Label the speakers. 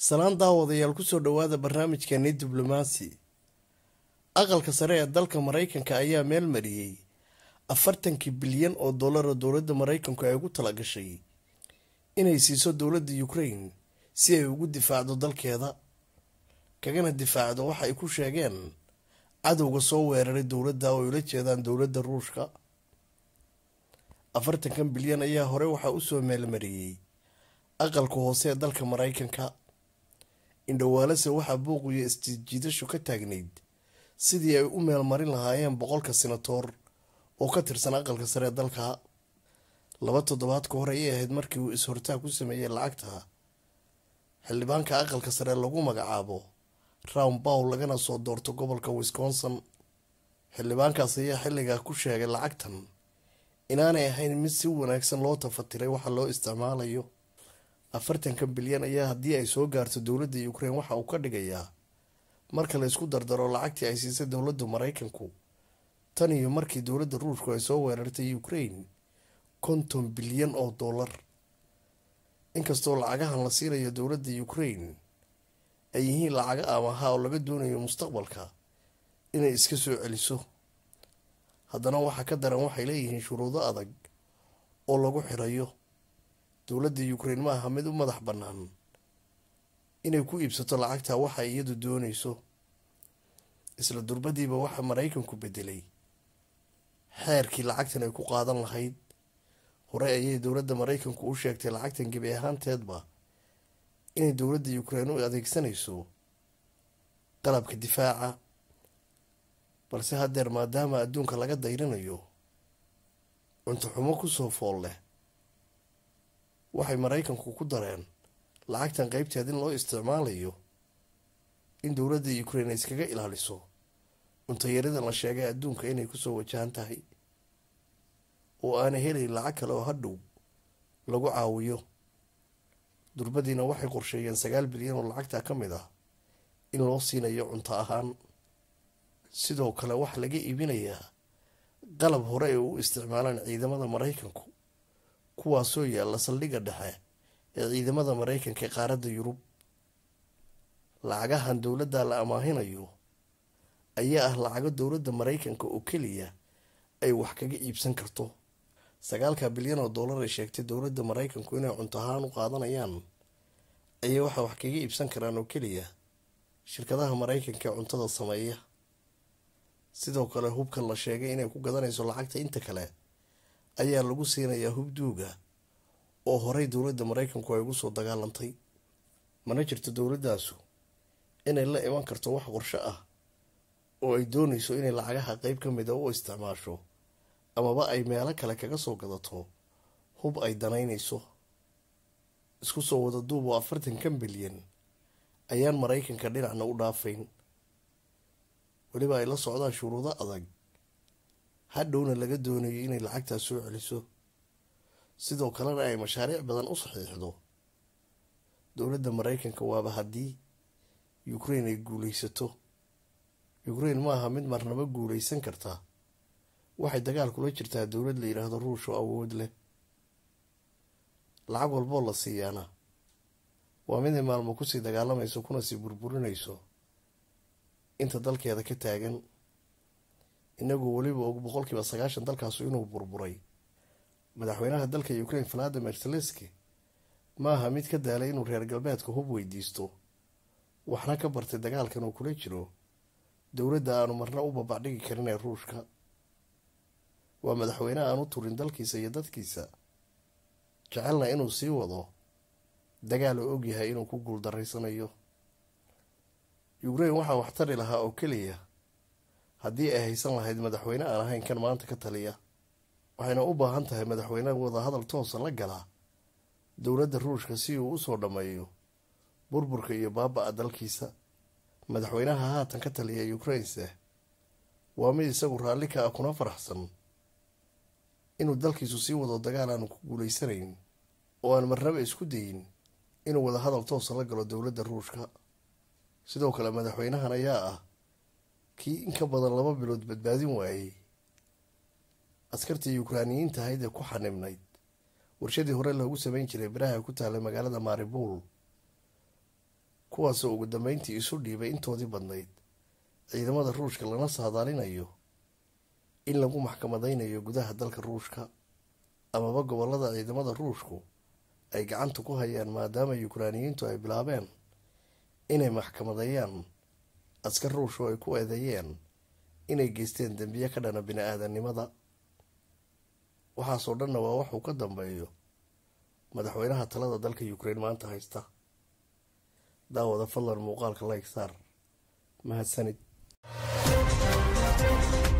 Speaker 1: salaan daawadayaal kusoo dhowaada barnaamijkeeni diblomaasi aqalka sare ee dalka maraykanka ayaa meel mariyey afartankii bilyan oo dollara dowladda maraykanku ay ugu talagashay inay siiso dowladda ukraine si ay ugu difaacdo dalkeeda kagana difaacdo waxa ay ku sheegeen cadowga soo weeraray dowladda oo ay ula jeedaan dowladda ruushka afartankan bilyan ayaa hore waxaa usoo meelmariyey aqalka hoose ee dalka maraykanka indhawaalase waxaa buuqiyo isjiidashu ka taagnayd sidii ay u meelmarin lahaayeen boqolka senatoor oo ka tirsan aqalka sare ee dalka laba toddobaad ka hor ayay ahayd markii uu is-hortaag ku sameeyey lacagta xildhibaanka aqalka sare lagu magacaabo round bowl lagana soo doorto gobolka wisconsin xildhibaankaas ayaa xilligaa ku sheegay lacagtan inaanay ahayn mid si wanaagsan loo tafatiray waxa loo isticmaalayo afartankan bilyan ayaa haddii ay soo gaarto dowladda ukraine waxa uu ka dhigayaa marka la isku dardaro lacagtii ay siisay dowladda maraykanku tan iyo markii dowladda ruushku ay soo weerartay ukraine konton bilyan oo dollar inkastoo lacagahan la siinayo dowladda ukraine ay yihiin lacaga amaha oo laga doonayo mustaqbalka inay iska soo celiso haddana waxaa ka daran waxay leeyihiin shuruudo adag oo lagu xirayo dowladda ukraine ma aha mid u madax bannaan inay ku iibsato lacagta waxa iyadu doonayso isla durbadiiba waxaa maraykanku bedelay xeerkii lacagtan ay ku qaadan lahayd hore ayay dowladda maraykanku u sheegtay lacagtan gebi ahaanteedba inay dowladda ukraine u adeegsanayso qalabka difaaca balse haddeer maadaama adduunka laga dayrinayo cunto xumo kusoo fool leh waxay maraykanku ku dareen lacagtan qeybteed in loo isticmaalayo in dowladda ukraine iskaga ilaaliso cuntayarida la sheegay adduunka inay kusoo wajahan tahay oo aanay helayn lacag kale oo hadhow lagu caawiyo durbadiina waxay qorsheeyeen sagaal bilyan oo lacagta ka mid ah in loo siinayo cunto ahaan sidoo kale waxaa laga iibinayaa qalab hore ay u isticmaalaan ciidamada maraykanku kuwaasoo yaalla saldhigga dhexe ee ciidamada maraykanka ee qaaradda yurub lacagahan dowladda la amaahinayo ayaa ah lacago dowladda maraykanka oo keliya ay wax kaga iibsan karto sagaalka bilyan oo dollar ay sheegtay dowladda maraykanku inay cunto ahaan u qaadanayaan ayay waxaa wax kaga iibsan karaan oo keliya shirkadaha maraykanka ee cuntada sameeya sidoo kale hubkan la sheegay inay ku gadanayso lacagta inta kale ayaa lagu siinayaa hub duuga oo horey dowladda maraykanku ay ugu soo dagaalantay mana jirto dowladdaasu inay la iman karto wax qorsho ah oo ay doonayso inay lacagaha qeyb ka mida u isticmaasho amaba ay meelo kale kaga soo gadato hub ay danaynayso isku soo wada duub oo afartankan bilyan ayaan maraykanka dhinacna u dhaafayn weliba ay la socdaan shuruudo adag hadhowna laga doonayo inay lacagtaas soo celiso sidoo kalena ay mashaariic badan u saxiixdo dowladda maraykanka waaba haddii ukraine ay guulaysato ukraine ma aha mid marnaba guulaysan karta waxay dagaal kula jirtaa dowlad la yidhaahdo ruush oo awood leh lacag walboo la siiyaana waa miday maalmo kusii dagaalamayso kuna sii burburinayso inta dalkeeda ka taagan inagoo weliba og boqolkiiba sagaashan dalkaasu inuu burburay madaxweynaha dalka ukraine valadimir zelenski ma aha mid ka daalay inuu reer galbeedka hub weydiisto waxna ka bartay dagaalkan uu kula jiro dowladda aanu marna u babacdhigi karin ee ruushka waa madaxweyne aan u turin dalkiisa iyo dadkiisa jecelna inuu sii wado dagaal oo ogyahay inuu ku guuldaraysanayo ukraine waxaa wax tari lahaa oo keliya haddii ay haysan lahayd madaxweyne aan ahayn kan maanta ka taliya waxayna u baahan tahay madaxweyne wadahadal toosa la gala dowladda ruushka si uu usoo dhammeeyo burburka iyo baaba-a dalkiisa madaxweynaha haatan ka taliya ukrainese waa mid isagu raalli ka ah kuna faraxsan inuu dalkiisu sii wado dagaal aanu ku guulaysanayn oo aan marnaba isku dayin inuu wadahadal toosa la galo dowladda ruushka sidoo kale madaxweynahan ayaa ah kii in ka badan laba bilood badbaadin waayey askartii yukraaniyiinta ahayd ee ku xanibnayd warshadii hore loogu sameyn jiray biraha ku taallay magaalada maribul kuwaasoo ugu dambeyntii isu dhiibay intoodii badnayd ciidamada ruushka lana saadaalinayo in lagu maxkamadaynayo gudaha dalka ruushka amaba gobolada ciidamada ruushku ay gacanta ku hayaan maadaama yukraaniyiintu ay bilaabeen inay maxkamadeeyaan askar ruush oo ay ku eedeeyeen inay geysteen dembiye ka dhana bini-aadanimada waxaasoo dhanna waa waxuu ka dambeeyo madaxweynaha talada dalka ukrain maanta haysta daawada fadlan muuqaalka like saar mahadsanid